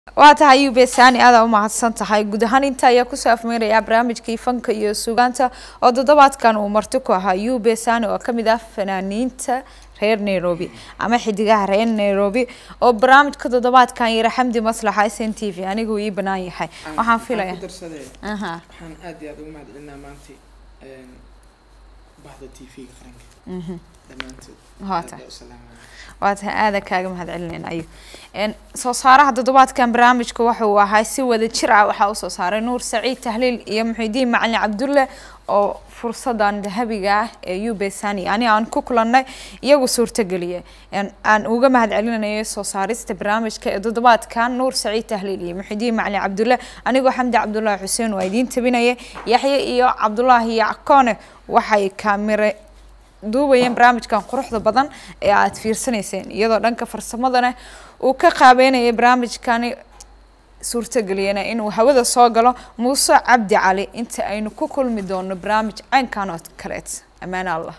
waa tahay ube saani aadaa u mahadsan tahay guud ahaan inta ayaa kusoo afmeerayaa barnaamijkii fanka iyo sugaanta oo toddobaadkan uu marti ku ahaa ube saani oo kamid ah fanaaniinta reer nairobi ama xidigaha reer nairobi oo barnaamijka toddobaadkan yara xamdi maslaxa s n t v anigu ii banaan yahay waxaan filaya ku darsadee aha waxaan aad iyo aad ugu mahadcelinaa maanta een, bahda t v-ga qaranka mhm dhammaantood Waa aad tahay. baa u salaamaya waa tahay aada kaaga mahad celinayna ayu n soo saaraha toddobaadkan barnaamijka waxa uu ahaa si wada jir ah waxaa usoo saaray nuur saciid tahliil iyo muxidiin macalin cabdulle oo fursadan dahabiga ah ee ube sani ani aan ku kulannay iyagu suurtageliyay En aan uga mahad celinayay soo saarista barnaamijka ee toddobaadkan nuur saciid tahliil iyo muxidiin macalin cabdulle anigoo xamdi cabdullaahi xuseen waa idiin tabinayay yaxye iyo cabdulaahi yackoone waxay kaamire duubayeen barnaamijkan quruxda badan ee aad fiirsanayseen iyadoo dhanka farsamadana uu ka qaabeynayay barnaamijkani suurtageliyana inuu hawada soo galo muuse cabdi cali inta aynu ku kulmi doono barnaamij caynkan oo kaleet ammaan allah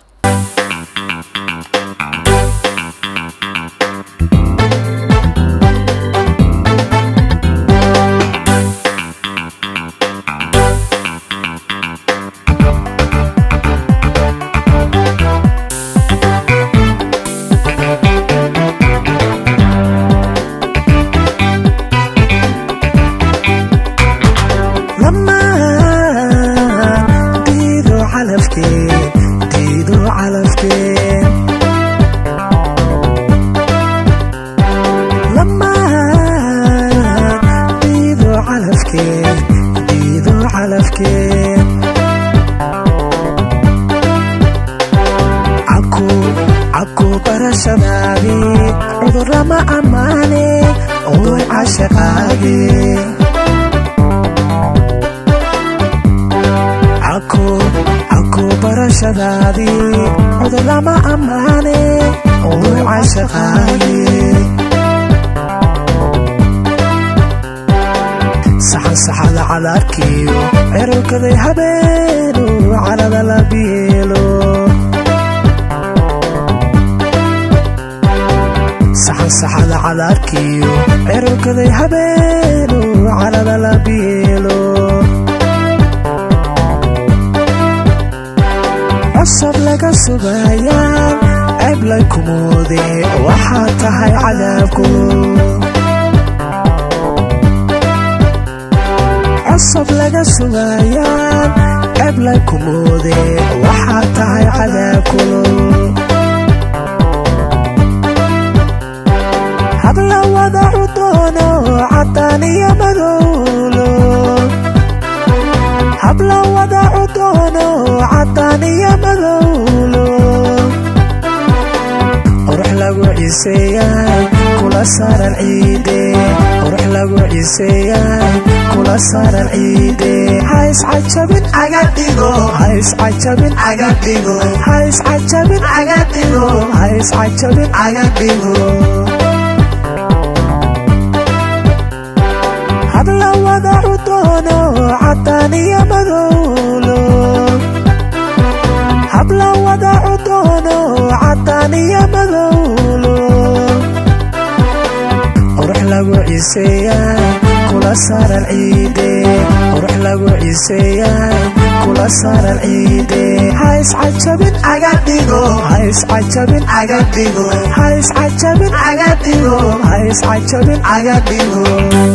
لما ديدو علفكين ديدو علفكين لما ديدو علفكين ديدو علفكين عكو عكو برشبابي عذر ما أماني وضوي عشقابي caku caku barashadaadii cudur lama ammaane uu cashaqaaye saxan saxada calaarkiyo cerowkaday habeenu calada la bielo saxan saxada calaarkiyo cerowkaday habeenu calada la bielo cusub laga sugaayaan ceeb lay kumoode waxaa tahay cadaabku cusub laga sugaayaan ceeb lay kumoode waxaa tahay cadaabku habla wadacu doono cadaan iyo madowlo habla wadacu doono cadaan iyo madowlo qurux lagu ciseeyay kula saaran ciide qurux lagu ciseeyay kula saaran ciide hays cajabin aga dhigo hays cajabin aga dhigo hays cajabin aga dhigo hays cajabin aga dhigo habla wadacu doono cadaan iyo madowlo habla wadacu doono cadaan iyo madowlo qurux lagu ciseeyay kula saaran ciide qurux lagu ciseeyay kula saaran ciide hays cajabin aga dhigo hays cajabin aga dhigo hays cajabin aga dhigo hays cajabin aga dhigo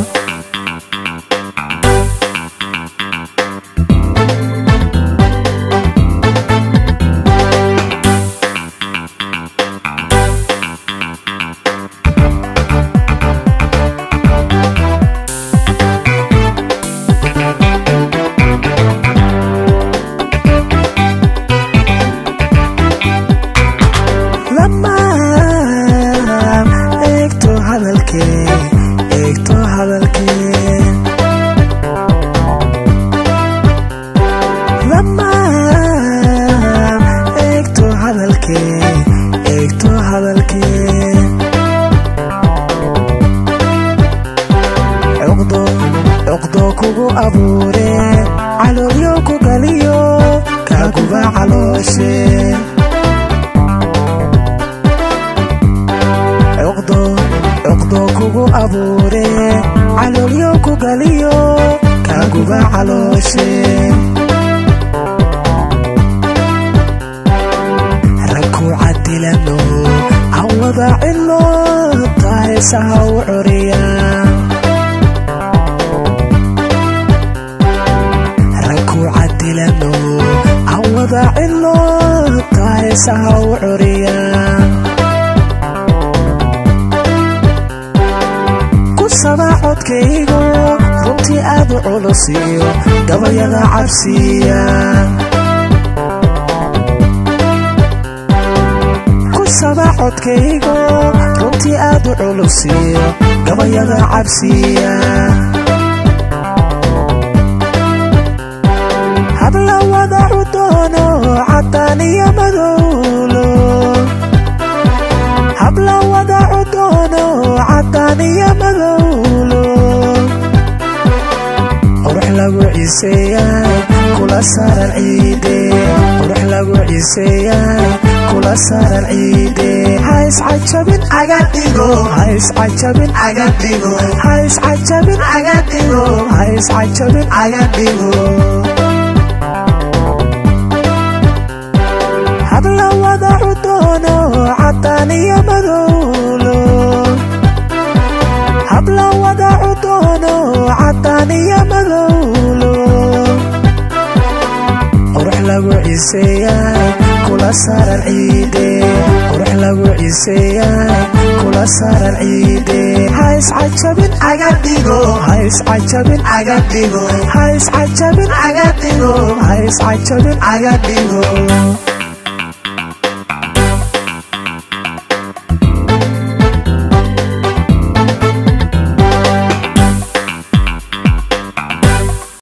lama eegto hadalkee eegto hadalkee lama eegto hadalkee eegto hadalkee cuqdo cuqdo kugu abuure caloolyo ku galiyo kaaguba calooshe cuqdo cuqdo kugu abuure caloolyo ku galiyo kaaguba calooshe ragku cadilano aan wada cilo taaheesaha u coriya ragku cadilano aan wada cilo taaheesaha u coriya kusaba codkaygu runtii aad u culusiyo gabayada cabsiya kusaba codkaygu runtii aad u culusiyo gabayada cabsiya habla wadacu doono caddaan iyo madowlo habla wadacu doono caddaan iyo madowlo qurux lagu ciseeyaay kula saaran ciide qurux lagu ciseeyaay kula saaran ciide hays cajabin aga dhigo hays cajabin aga dhigo hays cajabin aga dhigo hays cajabin aga dhigo habla wadacu doono caddaan iyo madowlo habla wadacu doono caddaan iyo madowlo qurux lagu ciseeyaay kula saaran ciide qurux lagu ciseeyaay kula saaran ciide hays cajabin aga dhigo hays cajabin aga dhigo hays cajabin aga dhigo hays cajabin aga dhigo